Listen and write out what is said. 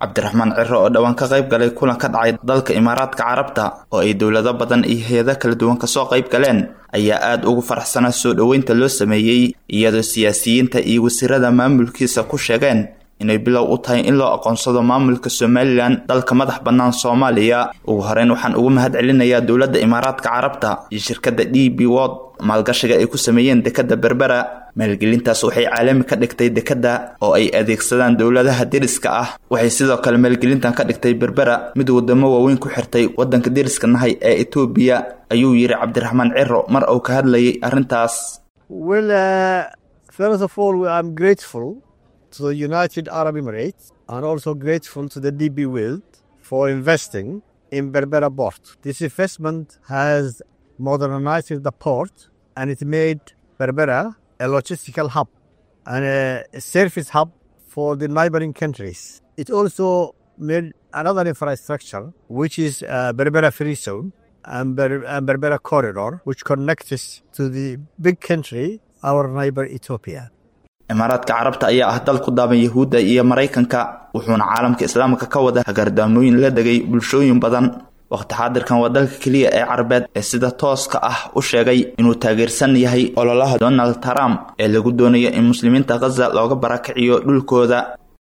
cabdiraxmaan ciro oo dhowaan ka qayb galay kulan ka dhacay dalka imaaraadka carabta oo ay dowlado badan iyo hay-ado kala duwan kasoo qayb galeen ayaa aada ugu faraxsanaa soo dhoweynta loo sameeyey iyadoo siyaasiyiinta iyo wasiirada maamulkiisa ku sheegeen inay bilow u tahay in loo aqoonsado maamulka somalilan dalka madax bannaan soomaaliya ugu horeyn waxaan ugu mahad celinayaa dowladda imaaraadka carabta iyo shirkadda d b wod maalgashiga ay ku sameeyeen dekadda berbera maalgelintaas waxay caalami ka dhigtay dekadda oo ay adeegsadaan dowladaha deriska ah waxay sidoo kale maalgelintan ka dhigtay berbera mid wadamo waaweyn ku xirtay waddanka deriska nahay ee etoobiya ayuu yidhi cabdiraxmaan ciro mar uu ka hadlayay arrintaas to the United Arab Emirates and also grateful to the DB World for investing in Berbera port. This investment has modernized the port and it made Berbera a logistical hub and a service hub for the neighboring countries. It also made another infrastructure which is uh, Berbera Free Zone and, Ber- and Berbera Corridor which connects us to the big country, our neighbor Ethiopia. imaaraadka carabta ayaa ah dal ku daaban yahuudda iyo maraykanka wuxuuna caalamka islaamka ka wada hagaardaamooyin la degay bulshooyin badan waqti xaadirkan waa dalka keliya ee carabeed ee sida tooska ah u sheegay inuu taageersan yahay ololaha donald trump ee lagu doonayo in muslimiinta khaza looga barakiciyo dhulkooda